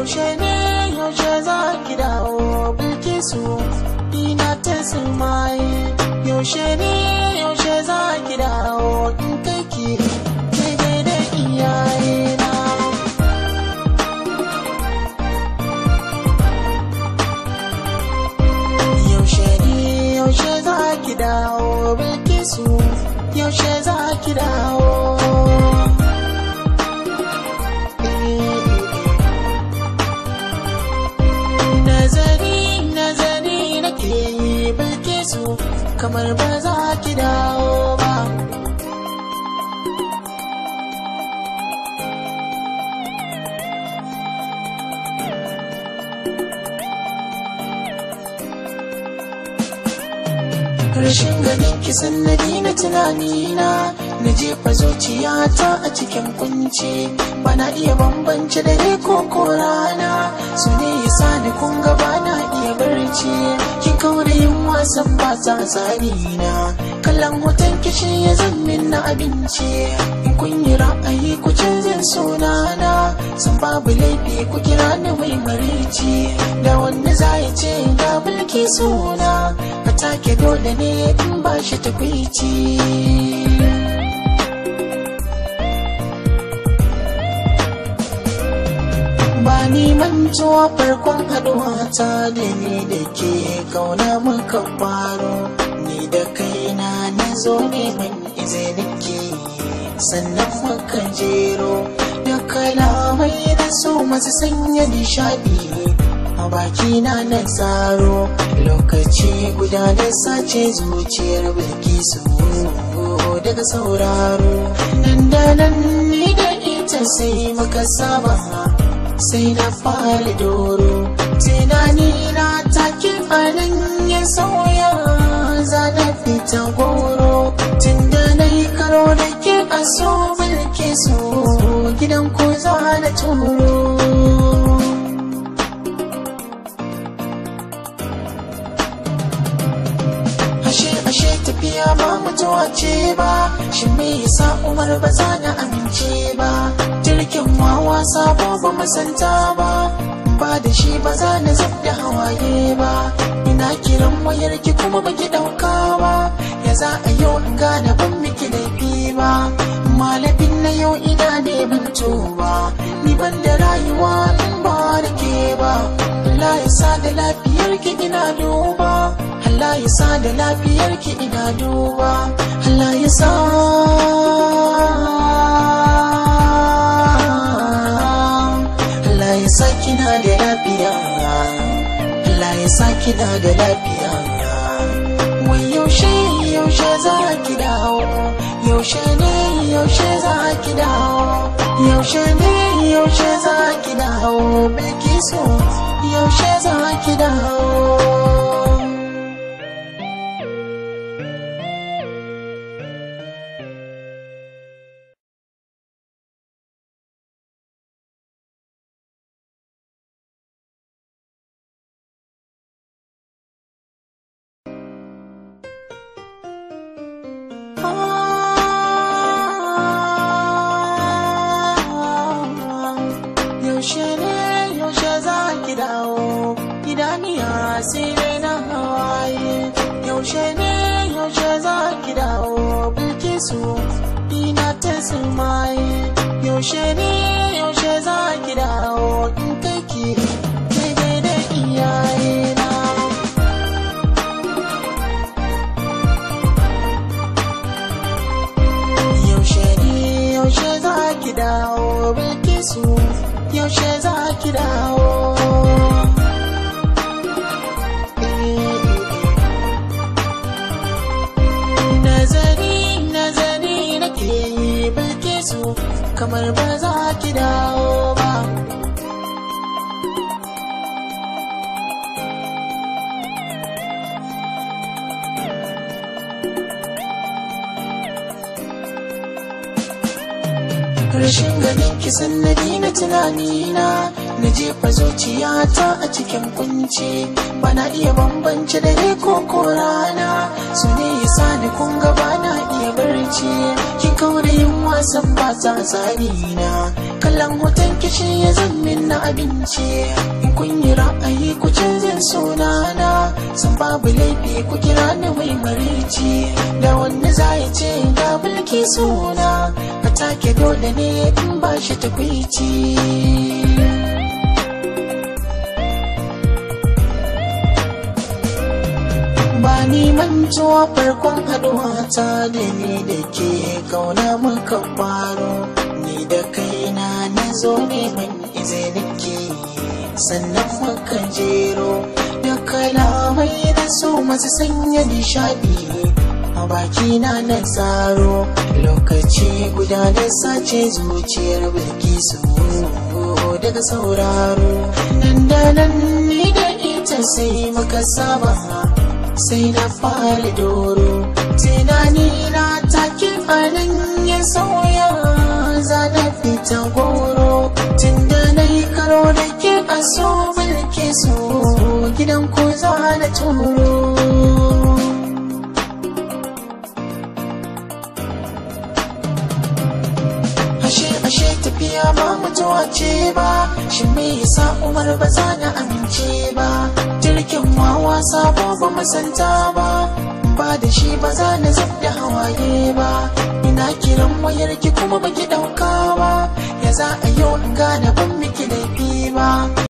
yaushe ne yaushe za ki dawo bilkisu ina ta sumaye yaushe ne yaushe za ki dawo in kai ki daidai da iyayena yaushe ne yaushe za ki dawo bilkisu yaushe za ki dawo nazari nazari nake yi bilkisu kamar ba za ki dawo ba rashin ganin ki sannadi na tunanina na jefa zuciyata a cikin kunci bana iya bambance dare ko ko rana su ne yasa ni kun ga bana iya barci kin kaure yin wasan ba ta tsari na kallon hoton kishi ya zammin na abinci in kun yi ra'ayi ku canzin sunana san babu laifi ku kira ni mai marici da wanda za ya ce ga bulki suna a take dole ne in ba shi takwici ba ni mantuwa farkon haduwa ta da ni da ke kauna muka faro ni da kaina na zo neman izinin ke sannan muka jero da kalamai na so masu sanya nishadi a bakina na tsaro lokaci guda da sace zuciyar bilkisu daga sauraro nan da nan ni da ita sai muka saba sai na fara doro tunani na take anan ya sauya za na fita goro tun da na yi karo da ke a so mulke so gidan ko za na turo ashe ashe tafiya ba mutuwa ce ba shi me yasa umar ba za na amince ba jirgin wawa sabo ba masanta ba ba da shi ba za na zab da hawaye ba ina kiran wayar ki kuma baki dauka ba ya za a yau in gane ban miki laifi ba malafin na yau ina neman tuba ni ban da rayuwa in ba da ke ba Allah ya sa da lafiyar ki ina duba Allah ya sa da lafiyar ki ina duba Allah ya sa Allah ya sa kina da lafiya Allah ya sa kina da lafiya wai yaushe yaushe za ki dawo yaushe ne yaushe za ki dawo yaushe ne yaushe za ki dawo bilkisu yaushe za ki dawo yaushe ne yaushe za ki dawo idaniya sai dai na hawaye yaushe ne yaushe za ki dawo bilkisu ina ta sumaye yaushe ne yaushe za ki dawo in kai ki daidai da iyayena yaushe ne yaushe za ki dawo bilkisu yaushe za ki dawo nazari nazari nake yi bilkisu kamar ba za ki dawo ba rashin ganin ki sannadi na tunanina na jefa zuciyata a cikin kunci bana iya bambance dare ko ko rana su ne yasa ni kun ga bana iya barci kin kaure yin wasan ba ta tsari na kallon hoton kishi ya zammin na abinci in kun yi ra'ayi ku canzin sunana san babu laifi ku kira ni mai marici da wanda za ya ce ga mulki suna a take dole ne in ba shi takwici ba ni mantuwa farkon haduwa ta da ni da ke kauna muka faro ni da kaina na zo neman izinin ke sannan muka jero da kalamai na so masu sanya nishadi a bakina na tsaro lokaci guda da sace zuciyar bilkisu daga sauraro nan da nan ni da ita sai muka saba sai na fara doro tunani na take anan ya sauya za na fita goro tun da na yi karo da ke a so mulke so gidan ko za na turo ashe ashe tafiya ba mutuwa ce ba shi me yasa umar ba za na amince ba jirgin wawa sabo ba masanta ba ba da shi ba za na zub da hawaye ba ina kiran wayar ki kuma baki dauka ba ya za a yau in gane ban miki laifi ba